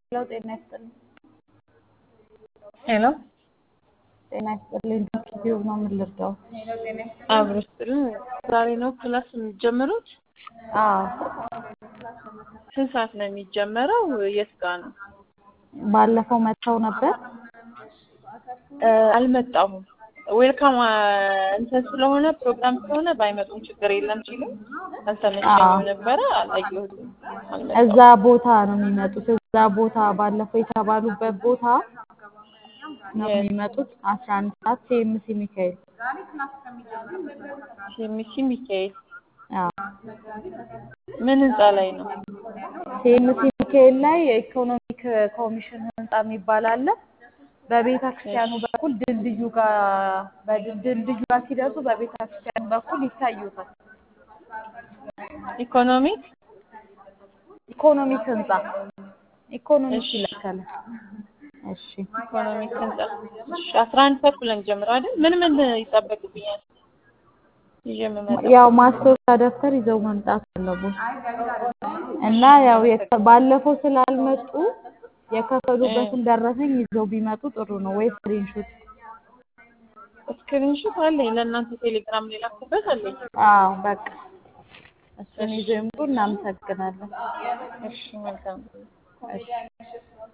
ሄሎ ጤና ይስጥልኝ። ሄሎ ጤና ይስጥልኝ። ዶክተር ነው ምን ልርዳው? አብሮ ስጥልን። ዛሬ ነው ክላስ የሚጀምሩት? አዎ ስንት ሰዓት ነው የሚጀመረው? የት ጋ ነው? ባለፈው መጥተው ነበር። እ አልመጣሁም። ዌልካም እንትን ስለሆነ ፕሮግራም ስለሆነ ባይመጡም ችግር የለም ሲሉ አልተመቸኝም ነበረ። አላየሁትም። አልመጣሁም። እዛ ቦታ ነው የሚመጡት። እዛ ቦታ ባለፈው የተባሉበት ቦታ ነው የት? የሚመጡት። አስራ አንድ ሰዓት ሲኤምሲ ሚካኤል። ሲኤምሲ ሚካኤል አዎ ምን ህንፃ ላይ ነው? ሲኤምሲ ሚካኤል ላይ የኢኮኖሚክ ኮሚሽን ህንፃ የሚባል አለ። በቤተ ክርስቲያኑ እሺ በኩል ድልድዩ ጋር በድል- ድልድዩ ጋር ሲደርሱ በቤተ ክርስቲያኑ በኩል ይታዩታል። ኢኮኖሚክ ኢኮኖሚክ ህንፃ ኢኮኖሚክ እሺ ይለካል። እሺ ኢኮኖሚክ ህንፃ እሺ አስራ አንድ ተኩል ነው የሚጀምረው አይደል? ምን ምን ይጠበቅብኛል ይዤ የምመጣው? ያው ማስታወሻ ደብተር ይዘው መምጣት አለቦት እና ያው የተ- ባለፈው ስላልመጡ እ የከፈሉበትን ደረሰኝ ይዘው ቢመጡ ጥሩ ነው። ወይ ስክሪንሾት። ስክሪንሾት አለኝ ለእናንተ ቴሌግራም ላይ ላኩበት አለኝ። አዎ በቃ እሱን እሺ ይዘው ይምጡ። እናመሰግናለን። እሺ መልካም እሺ